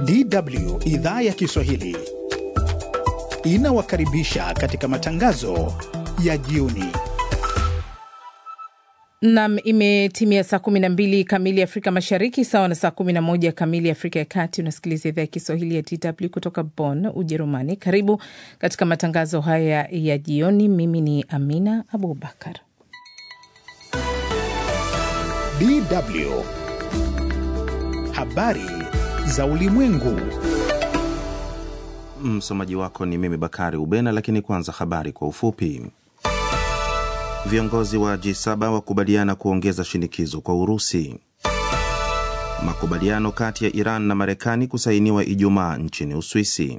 DW idhaa ya Kiswahili inawakaribisha katika matangazo ya jioni. Nam, imetimia saa 12 kamili Afrika Mashariki, sawa na saa 11 kamili Afrika ya Kati. Unasikiliza idhaa ya Kiswahili ya DW kutoka Bonn, Ujerumani. Karibu katika matangazo haya ya jioni. Mimi ni Amina Abubakar. DW habari za ulimwengu. Msomaji wako ni mimi Bakari Ubena, lakini kwanza habari kwa ufupi. Viongozi wa G7 wakubaliana kuongeza shinikizo kwa Urusi. Makubaliano kati ya Iran na Marekani kusainiwa Ijumaa nchini Uswisi.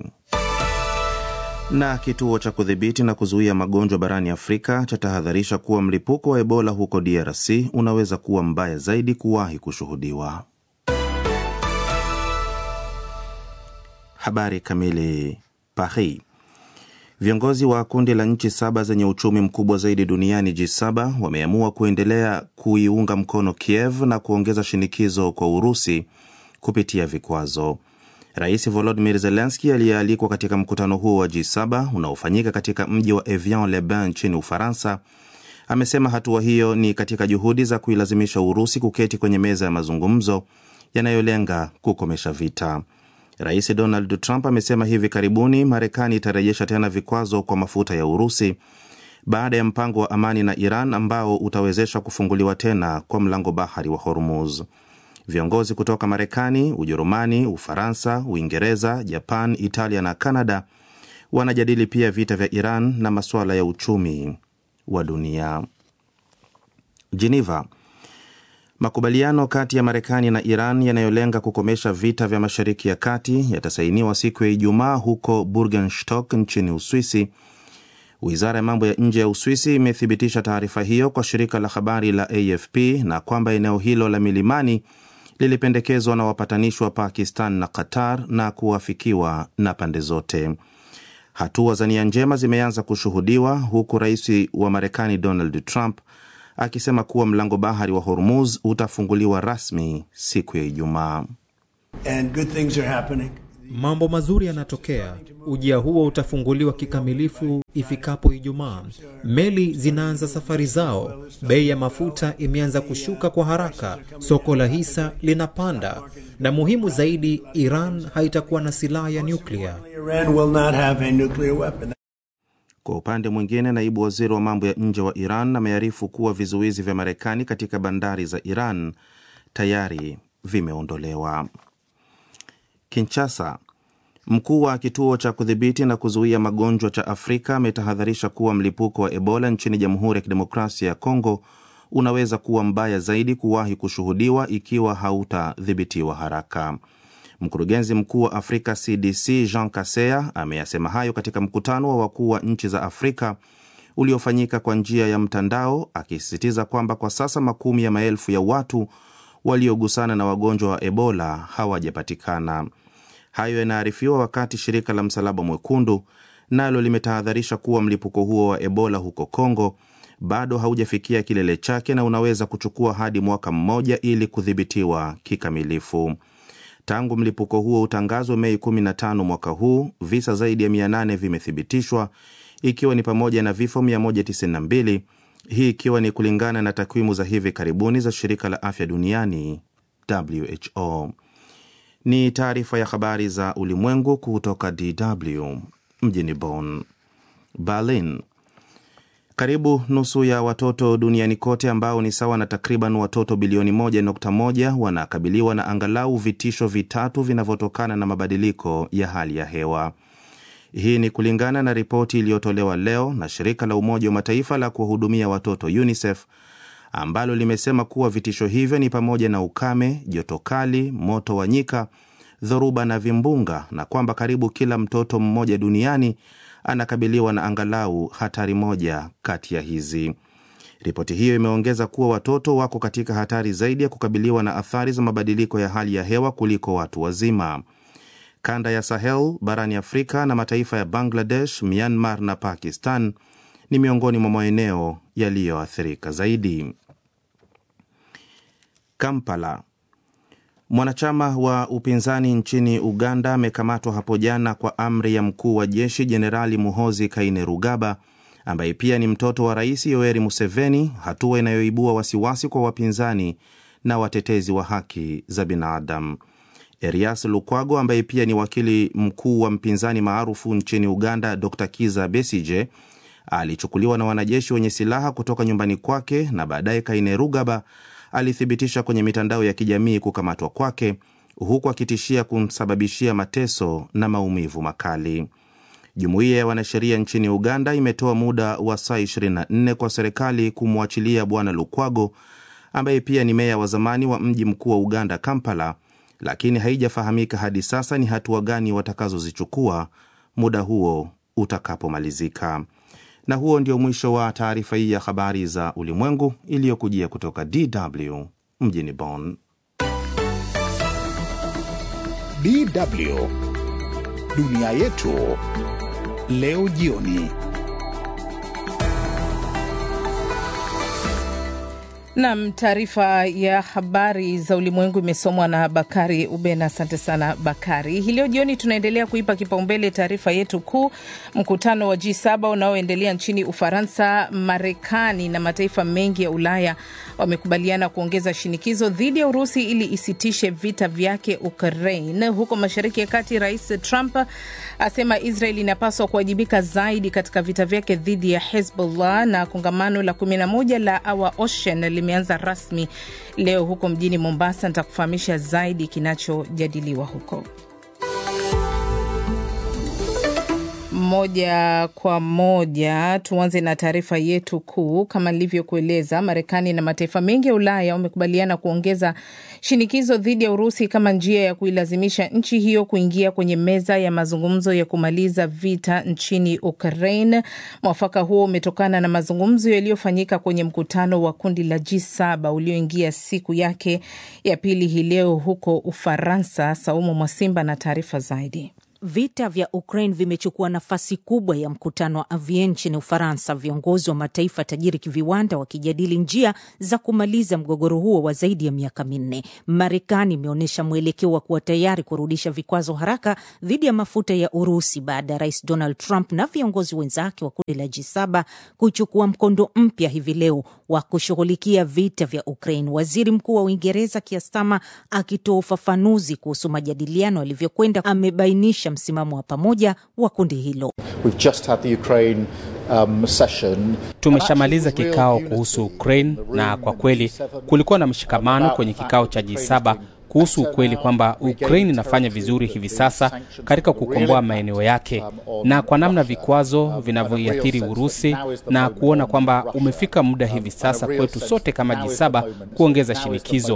Na kituo cha kudhibiti na kuzuia magonjwa barani Afrika chatahadharisha kuwa mlipuko wa Ebola huko DRC unaweza kuwa mbaya zaidi kuwahi kushuhudiwa. Habari kamili. Paris. Viongozi wa kundi la nchi saba zenye uchumi mkubwa zaidi duniani G7 wameamua kuendelea kuiunga mkono Kiev na kuongeza shinikizo kwa Urusi kupitia vikwazo. Rais Volodymyr Zelensky aliyealikwa katika mkutano huo wa G7 unaofanyika katika mji wa Evian-le-Bain nchini Ufaransa amesema hatua hiyo ni katika juhudi za kuilazimisha Urusi kuketi kwenye meza ya mazungumzo yanayolenga kukomesha vita. Rais Donald Trump amesema hivi karibuni Marekani itarejesha tena vikwazo kwa mafuta ya Urusi baada ya mpango wa amani na Iran ambao utawezesha kufunguliwa tena kwa mlango bahari wa Hormuz. Viongozi kutoka Marekani, Ujerumani, Ufaransa, Uingereza, Japan, Italia na Kanada wanajadili pia vita vya Iran na masuala ya uchumi wa dunia. Geneva. Makubaliano kati ya Marekani na Iran yanayolenga kukomesha vita vya Mashariki ya Kati yatasainiwa siku ya Ijumaa huko Burgenstock nchini Uswisi. Wizara ya mambo ya nje ya Uswisi imethibitisha taarifa hiyo kwa shirika la habari la AFP na kwamba eneo hilo la milimani lilipendekezwa na wapatanishi wa Pakistan na Qatar na kuafikiwa na pande zote. Hatua za nia njema zimeanza kushuhudiwa huku rais wa Marekani Donald Trump akisema kuwa mlango bahari wa Hormuz utafunguliwa rasmi siku ya Ijumaa. Mambo mazuri yanatokea. Ujia huo utafunguliwa kikamilifu ifikapo Ijumaa. Meli zinaanza safari zao, bei ya mafuta imeanza kushuka kwa haraka, soko la hisa linapanda, na muhimu zaidi, Iran haitakuwa na silaha ya nyuklia. Kwa upande mwingine, naibu waziri wa mambo ya nje wa Iran amearifu kuwa vizuizi vya Marekani katika bandari za Iran tayari vimeondolewa. Kinshasa, mkuu wa kituo cha kudhibiti na kuzuia magonjwa cha Afrika ametahadharisha kuwa mlipuko wa Ebola nchini Jamhuri ya Kidemokrasia ya Kongo unaweza kuwa mbaya zaidi kuwahi kushuhudiwa ikiwa hautadhibitiwa haraka. Mkurugenzi mkuu wa Afrika CDC Jean Kaseya ameyasema hayo katika mkutano wa wakuu wa nchi za Afrika uliofanyika kwa njia ya mtandao, akisisitiza kwamba kwa sasa makumi ya maelfu ya watu waliogusana na wagonjwa wa Ebola hawajapatikana. Hayo yanaarifiwa wakati shirika la Msalaba Mwekundu nalo limetahadharisha kuwa mlipuko huo wa Ebola huko Kongo bado haujafikia kilele chake na unaweza kuchukua hadi mwaka mmoja ili kudhibitiwa kikamilifu. Tangu mlipuko huo utangazwe Mei 15 mwaka huu, visa zaidi ya 800 vimethibitishwa ikiwa ni pamoja na vifo 192, hii ikiwa ni kulingana na takwimu za hivi karibuni za shirika la afya duniani WHO. Ni taarifa ya habari za ulimwengu kutoka DW mjini Bonn. Berlin. Karibu nusu ya watoto duniani kote ambao ni sawa na takriban watoto bilioni 1.1 wanakabiliwa na angalau vitisho vitatu vinavyotokana na mabadiliko ya hali ya hewa. Hii ni kulingana na ripoti iliyotolewa leo na shirika la Umoja wa Mataifa la kuwahudumia watoto UNICEF ambalo limesema kuwa vitisho hivyo ni pamoja na ukame, joto kali, moto wa nyika, dhoruba na vimbunga na kwamba karibu kila mtoto mmoja duniani anakabiliwa na angalau hatari moja kati ya hizi. Ripoti hiyo imeongeza kuwa watoto wako katika hatari zaidi ya kukabiliwa na athari za mabadiliko ya hali ya hewa kuliko watu wazima. Kanda ya Sahel barani Afrika na mataifa ya Bangladesh, Myanmar na Pakistan ni miongoni mwa maeneo yaliyoathirika zaidi. Kampala. Mwanachama wa upinzani nchini Uganda amekamatwa hapo jana kwa amri ya mkuu wa jeshi Jenerali Muhozi Kainerugaba ambaye pia ni mtoto wa Rais Yoweri Museveni, hatua inayoibua wasiwasi kwa wapinzani na watetezi wa haki za binadamu. Erias Lukwago ambaye pia ni wakili mkuu wa mpinzani maarufu nchini Uganda Dr Kiza Besije alichukuliwa na wanajeshi wenye silaha kutoka nyumbani kwake na baadaye Kainerugaba alithibitisha kwenye mitandao ya kijamii kukamatwa kwake huku akitishia kumsababishia mateso na maumivu makali. Jumuiya ya wanasheria nchini Uganda imetoa muda wa saa 24 kwa serikali kumwachilia Bwana Lukwago ambaye pia ni meya wa zamani wa mji mkuu wa Uganda, Kampala, lakini haijafahamika hadi sasa ni hatua gani watakazozichukua muda huo utakapomalizika. Na huo ndio mwisho wa taarifa hii ya habari za ulimwengu iliyokujia kutoka DW mjini Bonn. DW dunia yetu leo jioni. Nam, taarifa ya habari za ulimwengu imesomwa na Bakari Ubena. Asante sana Bakari. Hii leo jioni tunaendelea kuipa kipaumbele taarifa yetu kuu, mkutano wa G7 unaoendelea nchini Ufaransa. Marekani na mataifa mengi ya Ulaya wamekubaliana kuongeza shinikizo dhidi ya Urusi ili isitishe vita vyake Ukraine. Huko Mashariki ya Kati, Rais Trump asema Israel inapaswa kuwajibika zaidi katika vita vyake dhidi ya Hezbollah, na kongamano la 11 la Our Ocean limeanza rasmi leo huko mjini Mombasa. Nitakufahamisha zaidi kinachojadiliwa huko. Moja kwa moja tuanze na taarifa yetu kuu. Kama nilivyokueleza, Marekani na mataifa mengi ya Ulaya wamekubaliana kuongeza shinikizo dhidi ya Urusi kama njia ya kuilazimisha nchi hiyo kuingia kwenye meza ya mazungumzo ya kumaliza vita nchini Ukraine. Mwafaka huo umetokana na mazungumzo yaliyofanyika kwenye mkutano wa kundi la G7 ulioingia siku yake ya pili hii leo huko Ufaransa. Saumu Mwasimba na taarifa zaidi. Vita vya Ukraine vimechukua nafasi kubwa ya mkutano wa Amiens nchini Ufaransa, viongozi wa mataifa tajiri kiviwanda wakijadili njia za kumaliza mgogoro huo wa zaidi ya miaka minne. Marekani imeonyesha mwelekeo wa kuwa tayari kurudisha vikwazo haraka dhidi ya mafuta ya Urusi baada ya Rais Donald Trump na viongozi wenzake wa kundi la G7 kuchukua mkondo mpya hivi leo wa kushughulikia vita vya Ukraine. Waziri Mkuu wa Uingereza Keir Starmer akitoa ufafanuzi kuhusu majadiliano yalivyokwenda, amebainisha msimamo wa pamoja wa kundi hilo. Um, tumeshamaliza kikao kuhusu Ukraine na kwa kweli kulikuwa na mshikamano kwenye kikao cha G7 kuhusu ukweli kwamba Ukraine inafanya vizuri hivi sasa katika kukomboa maeneo yake na kwa namna vikwazo vinavyoiathiri Urusi na kuona kwamba umefika muda hivi sasa kwetu sote kama G7 kuongeza shinikizo.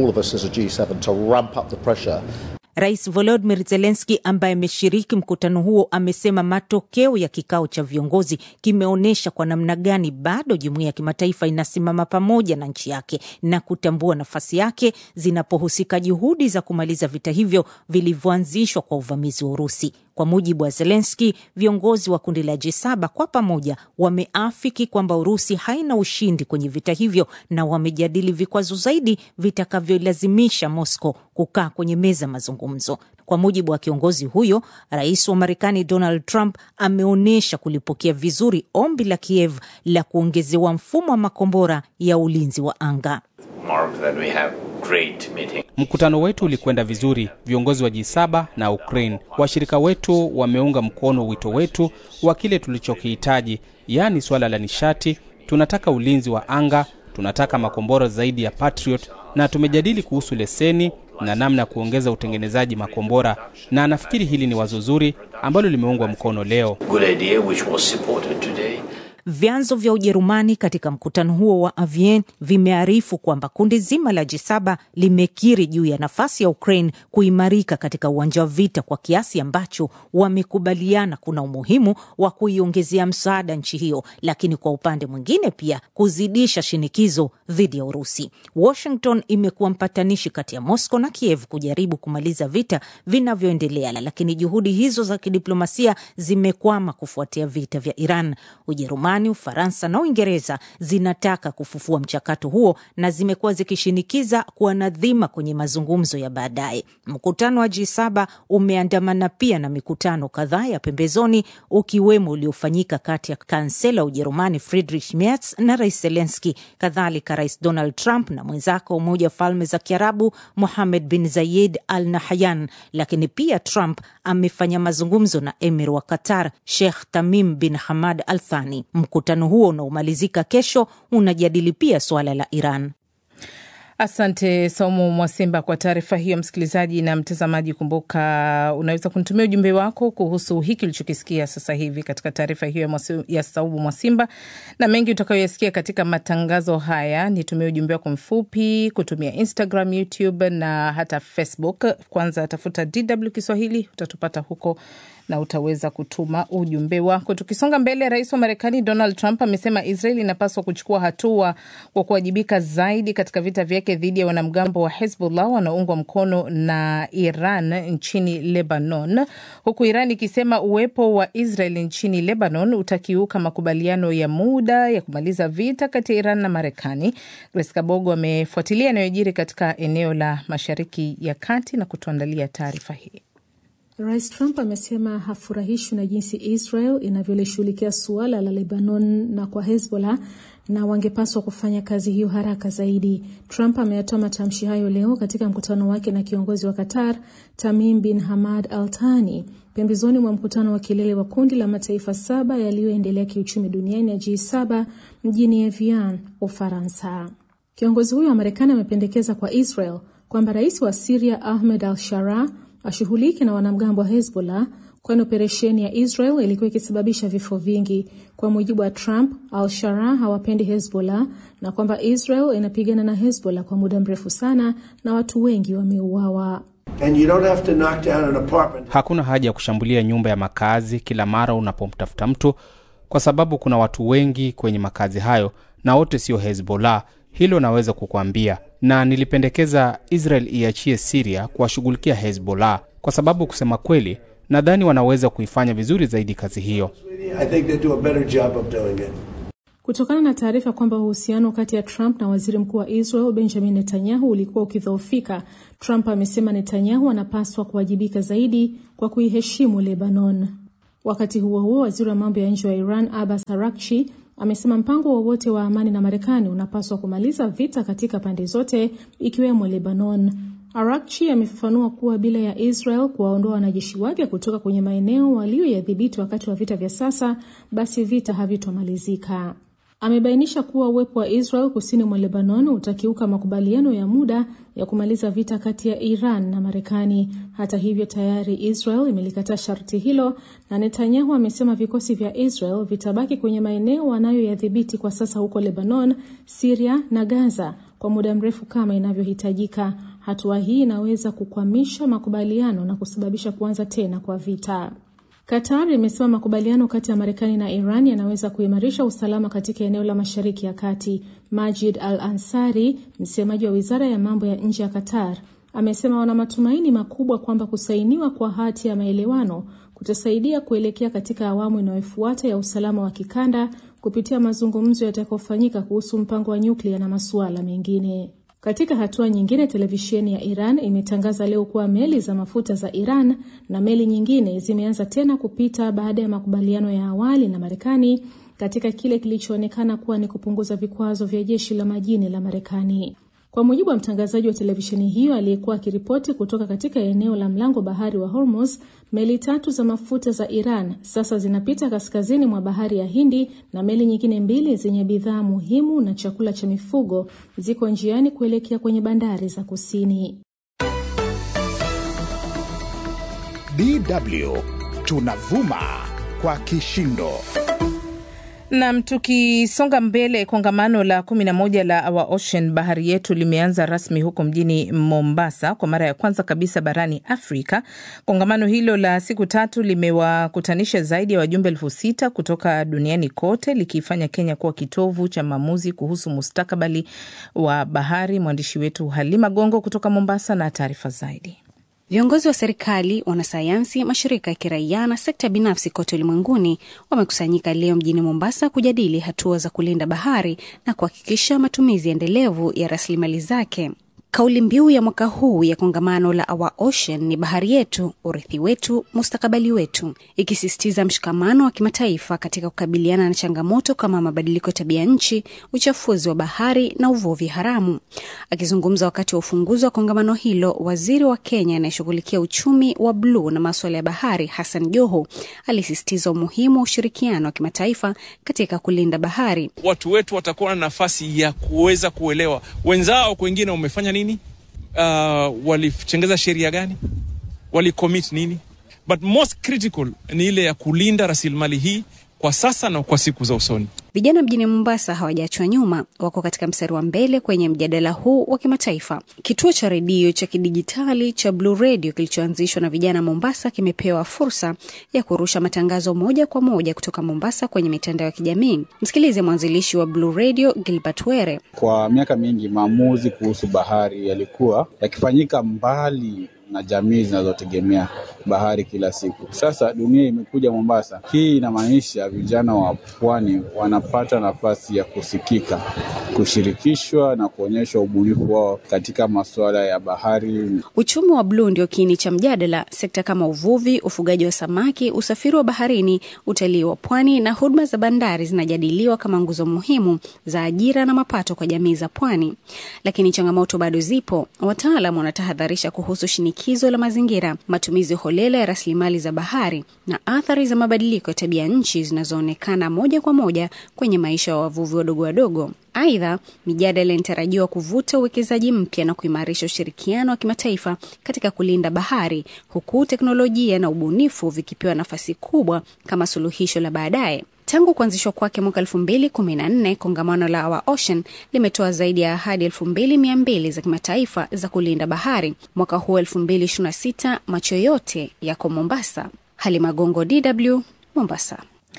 Rais Volodymyr Zelensky ambaye ameshiriki mkutano huo amesema matokeo ya kikao cha viongozi kimeonyesha kwa namna gani bado jumuiya ya kimataifa inasimama pamoja na nchi yake na kutambua nafasi yake zinapohusika juhudi za kumaliza vita hivyo vilivyoanzishwa kwa uvamizi wa Urusi. Kwa mujibu wa Zelensky, viongozi wa kundi la G7 kwa pamoja wameafiki kwamba Urusi haina ushindi kwenye vita hivyo na wamejadili vikwazo zaidi vitakavyolazimisha Moscow kukaa kwenye meza mazungumzo. Kwa mujibu wa kiongozi huyo, rais wa Marekani Donald Trump ameonyesha kulipokea vizuri ombi la Kiev la kuongezewa mfumo wa makombora ya ulinzi wa anga. Mkutano wetu ulikwenda vizuri. Viongozi wa G7 na Ukraine, washirika wetu, wameunga mkono wito wetu wa kile tulichokihitaji, yaani suala la nishati. Tunataka ulinzi wa anga, tunataka makombora zaidi ya Patriot, na tumejadili kuhusu leseni na namna ya kuongeza utengenezaji makombora, na nafikiri hili ni wazo zuri ambalo limeungwa mkono leo. Vyanzo vya Ujerumani katika mkutano huo wa Amiens vimearifu kwamba kundi zima la G7 limekiri juu ya nafasi ya Ukraine kuimarika katika uwanja wa vita kwa kiasi ambacho wamekubaliana kuna umuhimu wa kuiongezea msaada nchi hiyo, lakini kwa upande mwingine pia kuzidisha shinikizo dhidi ya Urusi. Washington imekuwa mpatanishi kati ya Moscow na Kiev kujaribu kumaliza vita vinavyoendelea, lakini juhudi hizo za kidiplomasia zimekwama kufuatia vita vya Iran. Ujerumani Ujerumani, Ufaransa na Uingereza zinataka kufufua mchakato huo na zimekuwa zikishinikiza kuwa na dhima kwenye mazungumzo ya baadaye. Mkutano wa G7 umeandamana pia na mikutano kadhaa ya pembezoni, ukiwemo uliofanyika kati ya kansela wa Ujerumani Friedrich Merz na Rais Zelenski, kadhalika Rais Donald Trump na mwenzake wa Umoja wa Falme za Kiarabu Mohammed bin Zayed Al Nahyan. Lakini pia Trump amefanya mazungumzo na emir wa Qatar Sheikh Tamim bin Hamad Al Thani. Mkutano huo unaomalizika kesho unajadili pia suala la Iran. Asante Saumu Mwasimba kwa taarifa hiyo. Msikilizaji na mtazamaji, kumbuka unaweza kunitumia ujumbe wako kuhusu hiki ulichokisikia sasa hivi katika taarifa hiyo ya Saumu Mwasimba na mengi utakayoyasikia katika matangazo haya. Nitumie ujumbe wako mfupi kutumia Instagram, YouTube na hata Facebook. Kwanza tafuta DW Kiswahili, utatupata huko na utaweza kutuma ujumbe wako. Tukisonga mbele, rais wa Marekani Donald Trump amesema Israel inapaswa kuchukua hatua kwa kuwajibika zaidi katika vita vyake dhidi ya wanamgambo wa Hezbollah wanaoungwa mkono na Iran nchini Lebanon, huku Iran ikisema uwepo wa Israel nchini Lebanon utakiuka makubaliano ya muda ya kumaliza vita kati ya Iran na Marekani. Grace Kabogo amefuatilia yanayojiri katika eneo la Mashariki ya Kati na kutuandalia taarifa hii. Rais Trump amesema hafurahishwi na jinsi Israel inavyolishughulikia suala la Lebanon na kwa Hezbollah na wangepaswa kufanya kazi hiyo haraka zaidi. Trump ameyatoa matamshi hayo leo katika mkutano wake na kiongozi wa Qatar Tamim bin Hamad Al Thani pembezoni mwa mkutano wa kilele wa kundi la mataifa saba yaliyoendelea kiuchumi duniani ya G7 mjini Evian, Ufaransa. Kiongozi huyo wa Marekani amependekeza kwa Israel kwamba rais wa Siria Ahmed Al Sharaa ashughulike na wanamgambo wa Hezbollah kwani operesheni ya Israel ilikuwa ikisababisha vifo vingi. Kwa mujibu wa Trump, Al-Sharaa hawapendi Hezbollah na kwamba Israel inapigana na Hezbollah kwa muda mrefu sana na watu wengi wameuawa. Hakuna haja ya kushambulia nyumba ya makazi kila mara unapomtafuta mtu, kwa sababu kuna watu wengi kwenye makazi hayo na wote sio Hezbollah. Hilo naweza kukuambia, na nilipendekeza Israel iachie Siria kuwashughulikia Hezbollah kwa sababu kusema kweli, nadhani wanaweza kuifanya vizuri zaidi kazi hiyo. Kutokana na taarifa kwamba uhusiano kati ya Trump na waziri mkuu wa Israel Benjamin Netanyahu ulikuwa ukidhoofika, Trump amesema Netanyahu anapaswa kuwajibika zaidi kwa kuiheshimu Lebanon. Wakati huo huo, waziri wa mambo ya nje wa Iran Abbas Araghchi amesema mpango wowote wa, wa amani na Marekani unapaswa kumaliza vita katika pande zote ikiwemo Lebanon. Araghchi amefafanua kuwa bila ya Israel kuwaondoa wanajeshi wake kutoka kwenye maeneo waliyoyadhibiti wakati wa vita vya sasa, basi vita havitomalizika. Amebainisha kuwa uwepo wa Israel kusini mwa Lebanon utakiuka makubaliano ya muda ya kumaliza vita kati ya Iran na Marekani. Hata hivyo, tayari Israel imelikataa sharti hilo, na Netanyahu amesema vikosi vya Israel vitabaki kwenye maeneo wanayoyadhibiti kwa sasa huko Lebanon, Syria na Gaza kwa muda mrefu kama inavyohitajika. Hatua hii inaweza kukwamisha makubaliano na kusababisha kuanza tena kwa vita. Qatar imesema makubaliano kati ya Marekani na Iran yanaweza kuimarisha usalama katika eneo la Mashariki ya Kati. Majid Al Ansari, msemaji wa wizara ya mambo ya nje ya Qatar, amesema wana matumaini makubwa kwamba kusainiwa kwa hati ya maelewano kutasaidia kuelekea katika awamu inayofuata ya usalama wa kikanda kupitia mazungumzo yatakayofanyika kuhusu mpango wa nyuklia na masuala mengine. Katika hatua nyingine, televisheni ya Iran imetangaza leo kuwa meli za mafuta za Iran na meli nyingine zimeanza tena kupita baada ya makubaliano ya awali na Marekani katika kile kilichoonekana kuwa ni kupunguza vikwazo vya jeshi la majini la Marekani. Kwa mujibu wa mtangazaji wa televisheni hiyo aliyekuwa akiripoti kutoka katika eneo la mlango bahari wa Hormuz, meli tatu za mafuta za Iran sasa zinapita kaskazini mwa bahari ya Hindi na meli nyingine mbili zenye bidhaa muhimu na chakula cha mifugo ziko njiani kuelekea kwenye bandari za kusini. DW tunavuma kwa kishindo. Nam, tukisonga mbele, kongamano la kumi na moja la Our Ocean bahari yetu limeanza rasmi huko mjini Mombasa kwa mara ya kwanza kabisa barani Afrika. Kongamano hilo la siku tatu limewakutanisha zaidi ya wajumbe elfu sita kutoka duniani kote, likiifanya Kenya kuwa kitovu cha maamuzi kuhusu mustakabali wa bahari. Mwandishi wetu Halima Gongo kutoka Mombasa na taarifa zaidi. Viongozi wa serikali, wanasayansi, mashirika ya kiraia na sekta binafsi kote ulimwenguni wamekusanyika leo mjini Mombasa kujadili hatua za kulinda bahari na kuhakikisha matumizi endelevu ya rasilimali zake. Kauli mbiu ya mwaka huu ya kongamano la Our Ocean ni bahari yetu, urithi wetu, mustakabali wetu, ikisisitiza mshikamano wa kimataifa katika kukabiliana na changamoto kama mabadiliko ya tabia nchi, uchafuzi wa bahari na uvuvi haramu. Akizungumza wakati wa ufunguzi wa kongamano hilo, waziri wa Kenya anayeshughulikia uchumi wa bluu na maswala ya bahari, Hassan Joho, alisisitiza umuhimu wa ushirikiano wa kimataifa katika kulinda bahari. Watu wetu watakuwa na nafasi ya kuweza kuelewa wenzao kwengine wamefanya nini uh, walichengeza sheria gani, walicommit nini, but most critical ni ile ya kulinda rasilimali hii kwa sasa na kwa siku za usoni. Vijana mjini Mombasa hawajaachwa nyuma, wako katika mstari wa mbele kwenye mjadala huu wa kimataifa. Kituo cha redio cha kidijitali cha Blue Radio kilichoanzishwa na vijana Mombasa kimepewa fursa ya kurusha matangazo moja kwa moja kutoka Mombasa kwenye mitandao ya kijamii. Msikilize mwanzilishi wa Blue Radio Gilbert Were. Kwa miaka mingi maamuzi kuhusu bahari yalikuwa yakifanyika mbali na jamii zinazotegemea bahari kila siku. Sasa dunia imekuja Mombasa. Hii inamaanisha vijana wa pwani wanapata nafasi ya kusikika, kushirikishwa na kuonyesha ubunifu wao katika masuala ya bahari. Uchumi wa bluu ndio kiini cha mjadala. Sekta kama uvuvi, ufugaji wa samaki, usafiri wa baharini, utalii wa pwani na huduma za bandari zinajadiliwa kama nguzo muhimu za ajira na mapato kwa jamii za pwani. Lakini changamoto bado zipo. Wataalam wanatahadharisha kuhusu shinikizo la mazingira, matumizi holela ya rasilimali za bahari na athari za mabadiliko ya tabia nchi zinazoonekana moja kwa moja kwenye maisha ya wavuvi wadogo wadogo. Aidha, mijadala inatarajiwa kuvuta uwekezaji mpya na kuimarisha ushirikiano wa kimataifa katika kulinda bahari, huku teknolojia na ubunifu vikipewa nafasi kubwa kama suluhisho la baadaye. Tangu kuanzishwa kwake mwaka elfu mbili kumi na nne kongamano la Our Ocean limetoa zaidi ya ahadi elfu mbili mia mbili za kimataifa za kulinda bahari. Mwaka huu elfu mbili ishirini na sita macho yote yako Mombasa. Halima Gongo, DW, Mombasa.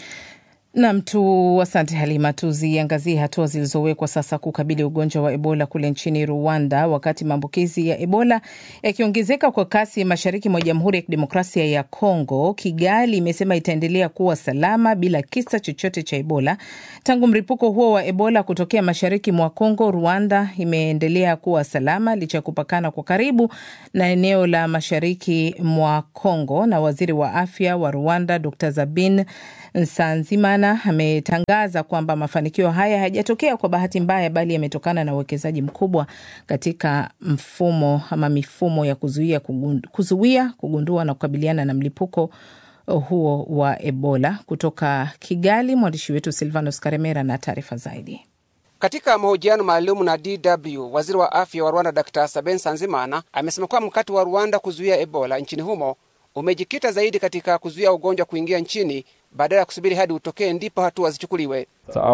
Nam tu, asante Halima. Tuziangazie hatua zilizowekwa sasa kukabili ugonjwa wa Ebola kule nchini Rwanda, wakati maambukizi ya Ebola yakiongezeka kwa kasi mashariki mwa Jamhuri ya Kidemokrasia ya Kongo. Kigali imesema itaendelea kuwa salama bila kisa chochote cha Ebola tangu mlipuko huo wa Ebola kutokea mashariki mwa Kongo. Rwanda imeendelea kuwa salama licha ya kupakana kwa karibu na eneo la mashariki mwa Kongo, na waziri wa afya wa Rwanda Dr Zabin Nsanzimana ametangaza kwamba mafanikio haya hayajatokea kwa bahati mbaya, bali yametokana na uwekezaji mkubwa katika mfumo ama mifumo ya kuzuia, kuzuia, kugundua na kukabiliana na mlipuko huo wa Ebola. Kutoka Kigali, mwandishi wetu Silvanos Karemera na taarifa zaidi. Katika mahojiano maalum na DW, waziri wa afya wa Rwanda Dr Saben Sanzimana amesema kuwa mkakati wa Rwanda kuzuia Ebola nchini humo umejikita zaidi katika kuzuia ugonjwa kuingia nchini badala ya kusubiri hadi utokee ndipo hatua zichukuliwe.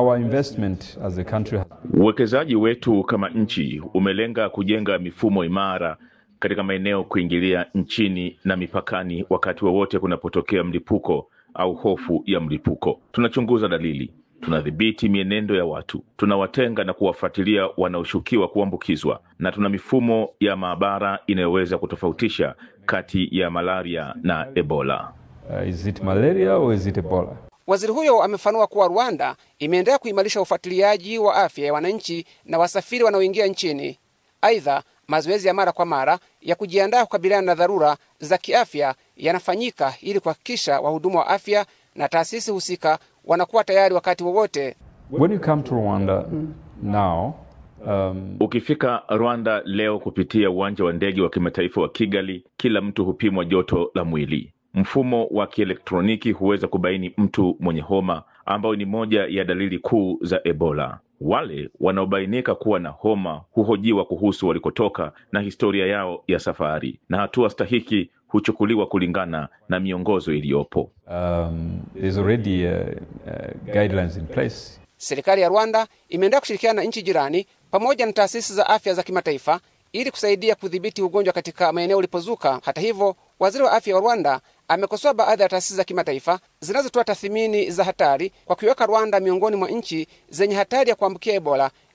Uwekezaji wetu kama nchi umelenga kujenga mifumo imara katika maeneo kuingilia nchini na mipakani wakati wowote wa kunapotokea mlipuko au hofu ya mlipuko. Tunachunguza dalili, tunadhibiti mienendo ya watu, tunawatenga na kuwafuatilia wanaoshukiwa kuambukizwa, na tuna mifumo ya maabara inayoweza kutofautisha kati ya malaria na Ebola. Uh, is it malaria or is it Ebola? Waziri huyo amefanua kuwa Rwanda imeendelea kuimarisha ufuatiliaji wa afya ya wananchi na wasafiri wanaoingia nchini. Aidha, mazoezi ya mara kwa mara ya kujiandaa kukabiliana na dharura za kiafya yanafanyika ili kuhakikisha wahudumu wa afya na taasisi husika wanakuwa tayari wakati wowote. When you come to Rwanda now, Um, ukifika Rwanda leo kupitia uwanja wa ndege wa kimataifa wa Kigali, kila mtu hupimwa joto la mwili. Mfumo wa kielektroniki huweza kubaini mtu mwenye homa, ambayo ni moja ya dalili kuu za Ebola. Wale wanaobainika kuwa na homa huhojiwa kuhusu walikotoka na historia yao ya safari, na hatua stahiki huchukuliwa kulingana na miongozo iliyopo. Um, there's already uh, uh, guidelines in place. Serikali ya Rwanda imeendelea kushirikiana na nchi jirani pamoja na taasisi za afya za kimataifa ili kusaidia kudhibiti ugonjwa katika maeneo ulipozuka. Hata hivyo, waziri wa afya wa Rwanda amekosoa baadhi ya taasisi za kimataifa zinazotoa tathmini za hatari kwa kuiweka Rwanda miongoni mwa nchi zenye hatari ya kuambukia Ebola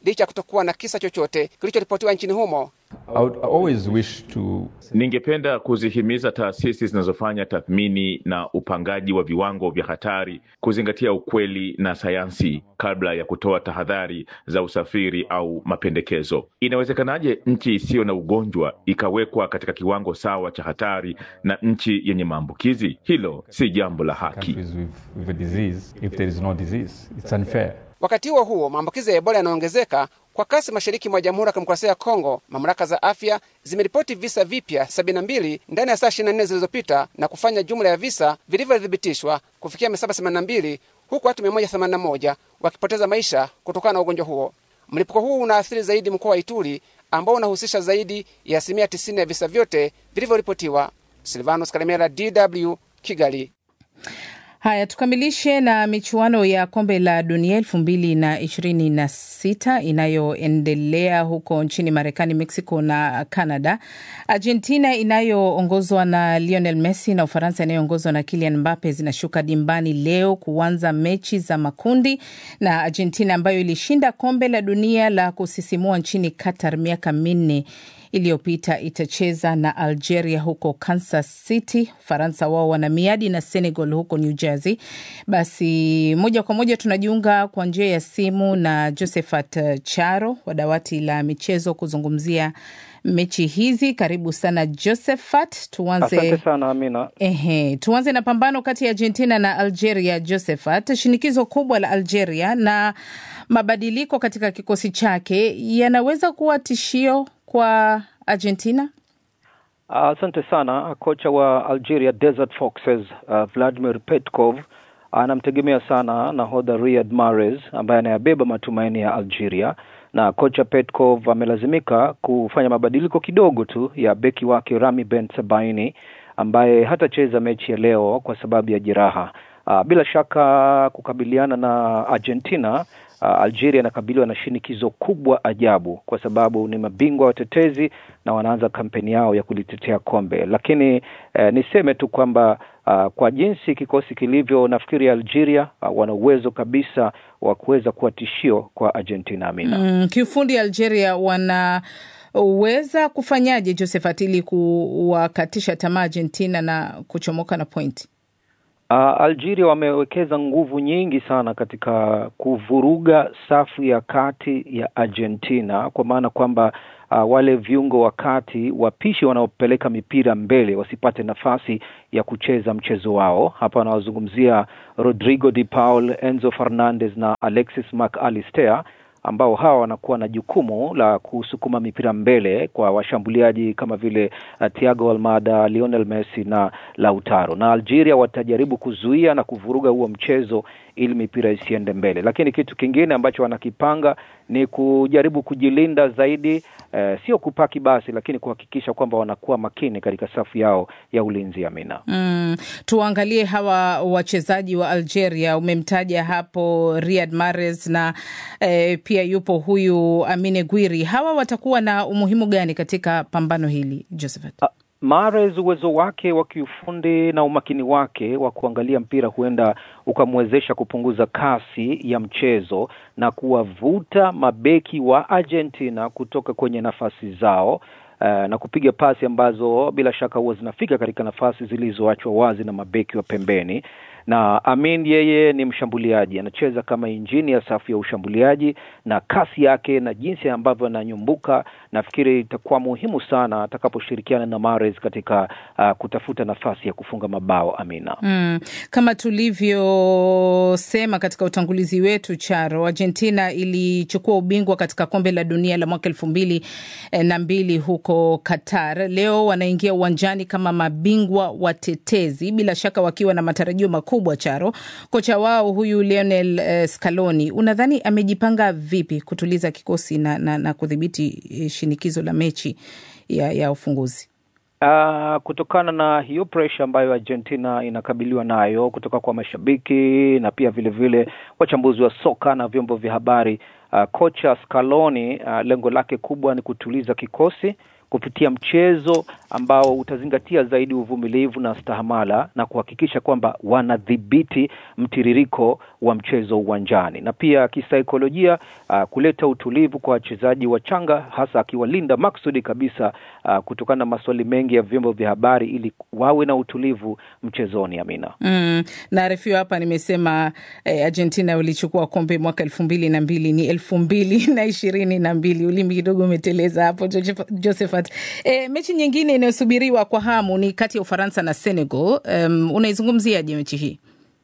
licha ya kutokuwa na kisa chochote kilichoripotiwa nchini humo. I would always wish to Ningependa kuzihimiza taasisi zinazofanya tathmini na upangaji wa viwango vya hatari kuzingatia ukweli na sayansi kabla ya kutoa tahadhari za usafiri au mapendekezo. Inawezekanaje nchi isiyo na ugonjwa ikawekwa katika kiwango sawa cha hatari na nchi yenye maambukizi? Hilo si jambo la haki. countries with, with a disease if there is no disease. It's unfair. Wakati huo huo, maambukizi ya Ebola yanaongezeka kwa kasi mashariki mwa Jamhuri ya Kidemokrasia ya Kongo. Mamlaka za afya zimeripoti visa vipya 72 ndani ya saa 24 zilizopita na kufanya jumla ya visa vilivyothibitishwa kufikia 782 huku watu 181 wakipoteza maisha kutokana na ugonjwa huo. Mlipuko huu unaathiri zaidi mkoa wa Ituri ambao unahusisha zaidi ya asilimia 90 ya visa vyote vilivyoripotiwa. Silvanos Kalemera, DW, Kigali. Haya, tukamilishe na michuano ya kombe la dunia elfu mbili na ishirini na sita inayoendelea huko nchini Marekani, Mexico na Canada. Argentina inayoongozwa na Lionel Messi na Ufaransa inayoongozwa na Kylian Mbappe zinashuka dimbani leo kuanza mechi za makundi, na Argentina ambayo ilishinda kombe la dunia la kusisimua nchini Qatar miaka minne iliyopita itacheza na Algeria huko Kansas City. Faransa wao wana miadi na Senegal huko New Jersey. Basi moja kwa moja tunajiunga kwa njia ya simu na Josephat Charo wa dawati la michezo kuzungumzia mechi hizi. Karibu sana Josephat. Tuanze Asante sana Amina. Ehe, tuanze na pambano kati ya Argentina na Algeria. Josephat, shinikizo kubwa la Algeria na mabadiliko katika kikosi chake yanaweza kuwa tishio kwa Argentina? Asante sana. Kocha wa Algeria Desert Foxes uh, Vladimir Petkov anamtegemea sana nahodha Riyad Mahrez ambaye anayabeba matumaini ya Algeria, na kocha Petkov amelazimika kufanya mabadiliko kidogo tu ya beki wake Rami Ben Sebaini ambaye hatacheza mechi ya leo kwa sababu ya jeraha. Uh, bila shaka kukabiliana na Argentina uh, Algeria inakabiliwa na shinikizo kubwa ajabu, kwa sababu ni mabingwa watetezi na wanaanza kampeni yao ya kulitetea kombe. Lakini eh, niseme tu kwamba uh, kwa jinsi kikosi kilivyo, nafikiri Algeria uh, wana uwezo kabisa wa kuweza kuwa tishio kwa Argentina. Amina. Mm, kiufundi Algeria wanaweza kufanyaje Josephat ili kuwakatisha tamaa Argentina na kuchomoka na pointi? Uh, Algeria wamewekeza nguvu nyingi sana katika kuvuruga safu ya kati ya Argentina, kwa maana kwamba uh, wale viungo wa kati wapishi wanaopeleka mipira mbele wasipate nafasi ya kucheza mchezo wao. Hapa wanawazungumzia Rodrigo de Paul, Enzo Fernandez na Alexis Mac Allister ambao hawa wanakuwa na jukumu la kusukuma mipira mbele kwa washambuliaji kama vile uh, Thiago Almada, Lionel Messi na Lautaro. Na Algeria watajaribu kuzuia na kuvuruga huo mchezo ili mipira isiende mbele, lakini kitu kingine ambacho wanakipanga ni kujaribu kujilinda zaidi, eh, sio kupaki basi, lakini kuhakikisha kwamba wanakuwa makini katika safu yao ya ulinzi. Amina. Mm, tuangalie hawa wachezaji wa Algeria. Umemtaja hapo Riyad Mahrez na eh, pia yupo huyu Amine Gwiri. Hawa watakuwa na umuhimu gani katika pambano hili Josephat? Mahrez uwezo wake wa kiufundi na umakini wake wa kuangalia mpira huenda ukamwezesha kupunguza kasi ya mchezo na kuwavuta mabeki wa Argentina kutoka kwenye nafasi zao uh, na kupiga pasi ambazo bila shaka huwa zinafika katika nafasi zilizoachwa wazi na mabeki wa pembeni na Amin yeye ni mshambuliaji, anacheza kama injini ya safu ya ushambuliaji, na kasi yake na jinsi ambavyo ananyumbuka, nafikiri itakuwa muhimu sana atakaposhirikiana na Mahrez katika uh, kutafuta nafasi ya kufunga mabao. Amina. Mm, kama tulivyosema katika utangulizi wetu Charo, Argentina ilichukua ubingwa katika kombe la dunia la mwaka elfu mbili na mbili huko Qatar. Leo wanaingia uwanjani kama mabingwa watetezi, bila shaka wakiwa na matarajio makubwa. Charo, kocha wao huyu Lionel uh, Scaloni, unadhani amejipanga vipi kutuliza kikosi na, na, na kudhibiti shinikizo la mechi ya, ya ufunguzi? Uh, kutokana na hiyo presha ambayo Argentina inakabiliwa nayo kutoka kwa mashabiki na pia vile vile wachambuzi wa soka na vyombo vya habari uh, kocha Scaloni uh, lengo lake kubwa ni kutuliza kikosi kupitia mchezo ambao utazingatia zaidi uvumilivu na stahamala na kuhakikisha kwamba wanadhibiti mtiririko wa mchezo uwanjani, na pia kisaikolojia, uh, kuleta utulivu kwa wachezaji wachanga, hasa akiwalinda maksudi kabisa uh, kutokana na maswali mengi ya vyombo vya habari ili wawe na utulivu mchezoni. Amina. Mm, naarifiwa hapa nimesema eh, Argentina walichukua kombe mwaka elfu mbili na mbili ni elfu mbili na ishirini na mbili Ulimi kidogo umeteleza hapo Josephat. Eh, mechi nyingine inayosubiriwa kwa hamu ni kati ya Ufaransa na Senegal. Um, unaizungumziaje mechi hii?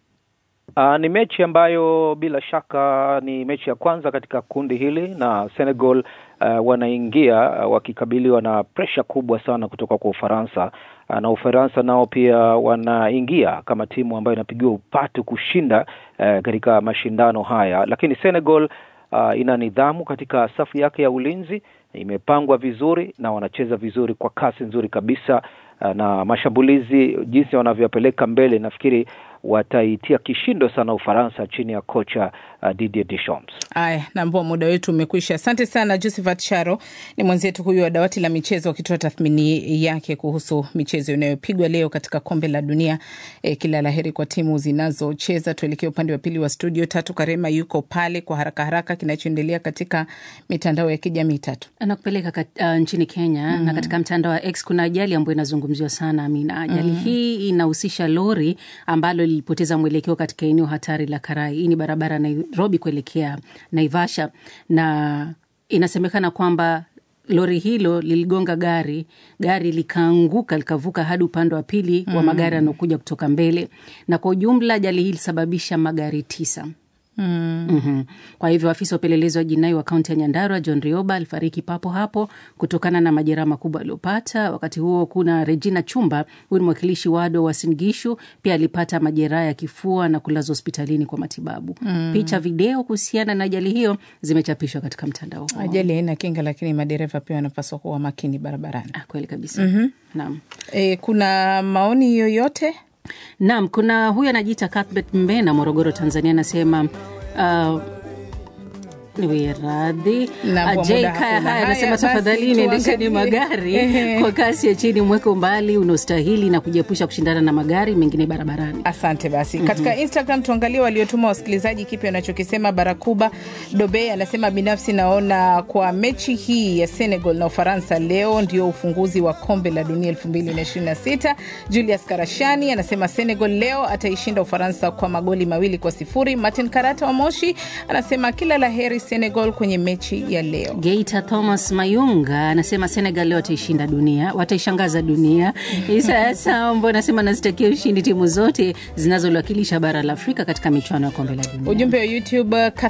Uh, ni mechi ambayo bila shaka ni mechi ya kwanza katika kundi hili na Senegal uh, wanaingia uh, wakikabiliwa na presha kubwa sana kutoka kwa Ufaransa uh, na Ufaransa nao pia wanaingia kama timu ambayo inapigiwa upatu kushinda uh, katika mashindano haya, lakini Senegal uh, ina nidhamu katika safu yake ya ulinzi, imepangwa vizuri na wanacheza vizuri kwa kasi nzuri kabisa uh, na mashambulizi jinsi wanavyopeleka mbele, nafikiri wataitia kishindo sana Ufaransa chini ya kocha uh, Didier Deschamps. Aya, naambua muda wetu umekwisha. Asante sana Josephat Charo, ni mwenzetu huyu wa dawati la michezo akitoa tathmini yake kuhusu michezo inayopigwa leo katika kombe la dunia. E, kila laheri kwa timu zinazocheza. Tuelekee upande wa pili wa studio. Tatu Karema yuko pale kwa haraka haraka, kinachoendelea katika mitandao ya kijamii. Tatu nakupeleka kat, uh, nchini Kenya mm -hmm. na katika mtandao wa X kuna ajali ambayo inazungumziwa sana Amina. Ajali mm -hmm. hii inahusisha lori ambalo lilipoteza mwelekeo katika eneo hatari la Karai. Hii ni barabara Nairobi kuelekea Naivasha, na inasemekana kwamba lori hilo liligonga gari, gari likaanguka likavuka hadi upande wa pili mm. wa magari yanaokuja kutoka mbele, na kwa ujumla ajali hii ilisababisha magari tisa. Mm. Mm-hmm. Kwa hivyo afisa wa upelelezi wa jinai wa kaunti ya Nyandarua John Rioba alifariki papo hapo kutokana na majeraha makubwa aliyopata. Wakati huo kuna Regina Chumba, huyu ni mwakilishi wado wa Uasin Gishu, pia alipata majeraha ya kifua na kulazwa hospitalini kwa matibabu. Mm. Picha, video kuhusiana na ajali hiyo zimechapishwa katika mtandao huo. Ajali haina kinga, lakini madereva pia wanapaswa kuwa makini barabarani. Ah, kweli kabisa. mm-hmm. Naam. E, kuna maoni yoyote? Naam, kuna huyu anajiita Cuthbert Mbena, Morogoro, Tanzania, anasema uh, niwe radhi. Kaya haya anasema tafadhali niendesheni magari kwa kasi ya chini, mweke umbali unaostahili na kujiepusha kushindana na magari mengine barabarani. Asante basi. mm -hmm. Katika Instagram tuangalie waliotuma wasikilizaji kipi wanachokisema. Barakuba Dobe anasema binafsi naona kwa mechi hii ya Senegal na Ufaransa leo ndio ufunguzi wa kombe la dunia 2026. Julius Karashani anasema Senegal leo ataishinda Ufaransa kwa magoli mawili kwa sifuri. Martin Karata wa Moshi anasema kila la heri Senegal kwenye mechi ya leo. Geita Thomas Mayunga anasema Senegal leo wataishinda dunia, wataishangaza dunia. Isa Sambo anasema nazitakia ushindi timu zote zinazoliwakilisha bara la Afrika katika michuano ya kombe la dunia. Ujumbe wa YouTube